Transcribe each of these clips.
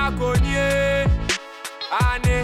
konye. Ane.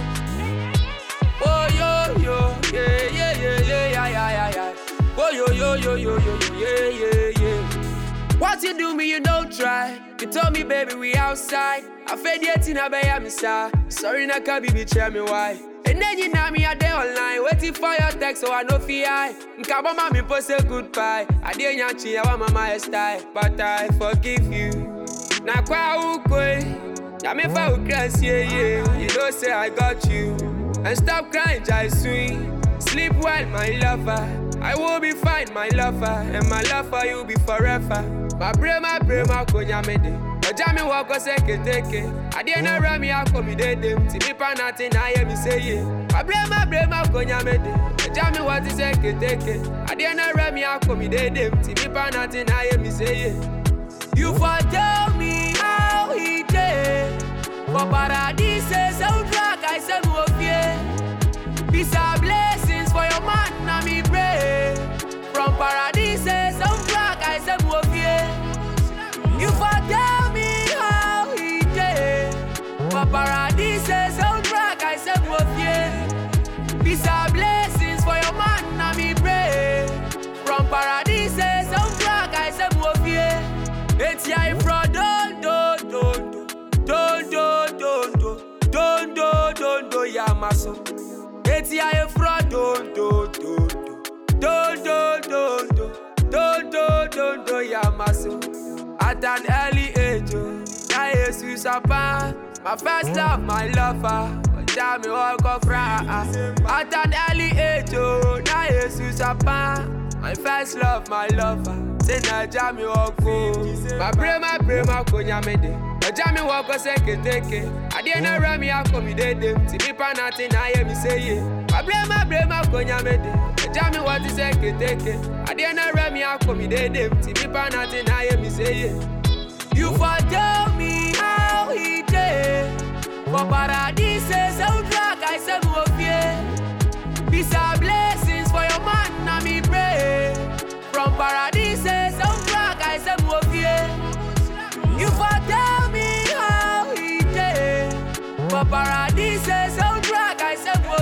Oh yo yo, yeah yeah yeah yeah yeah yeah yeah yeah. Oh yo yo yo yo yo yo yeah yeah yeah. What you do me, you don't try. You told me, baby, we outside. I fed yet in a bay, I'm Sorry, na can be tell me why. And then you know me a day online, waiting for your text, so I know fi I. Nkabo mami post a goodbye. I didn't yanchi, I want my style, but I forgive you. Na kwa ukwe, na me fa ukras, yeah yeah. You know say I got you. And stop crying, jai sweet. Sleep well, my lover. I will be fine, my lover. And my love for you be forever. My brain, my brain, my konya mede. Ọjà mi wọ ọkọ sẹ́kẹ̀tẹ̀kẹ̀. Adé náà rẹ̀ mi akọ mi dédé. Tí mi pa náà ti náà yẹ mi séye. My brain, my brain, my konya mede. Ọjà mi wọ ti sẹ́kẹ̀tẹ̀kẹ̀. Adé náà rẹ̀ mi akọ mi dédé. Tí mi pa náà ti náà yẹ mi séye. You for tell me how he dey. For paradise, soundtrack, I say mo fie. Peace and blessings for your man, na me pray. From paradise, soundtrack, I say mo fie. You for tell me how he dey. For paradise, soundtrack, I say mo fie. Peace and blessings for your man, na me pray. From paradise, soundtrack, I say mo fie. Eti I from don do don do don do don do don do don do yamaso. Eti I from don do don do don do don do don do don do yamaso. At an early age, oh, na Jesus apa. My first love, my lover. Ọjà mi ọkọ fra. At an early age, oh, na Jesus apa. My first love, my lover. Say Naija mi ọkọ. My brain, my brain, my konya mede. Ọjà mi wọ ọkọ sẹ́kẹ̀tẹ̀kẹ̀. Adé náà rẹ̀ mi akọ mi dédé. Tí mi pa náà ti náà yẹ mi séye. My brain, my brain, my konya mede. Ọjà mi wọ ti sẹ́kẹ̀tẹ̀kẹ̀. Adé náà rẹ̀ mi akọ mi dédé. Tí mi pa náà ti náà yẹ mi séye. You for tell me how he dey. For paradise, soundtrack, I say mo fie. Peace and blessings for your man, na me pray. From paradise, soundtrack, I say mo fie. You for tell me how he dey. For paradise, soundtrack, I say mo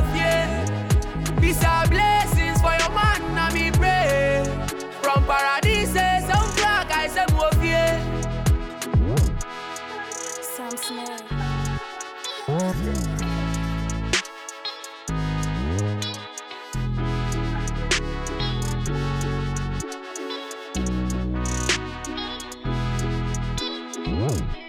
fie. Peace and blessings for your man, na me pray. From paradise, soundtrack, I say mo fie. Sam Smith. Whoa.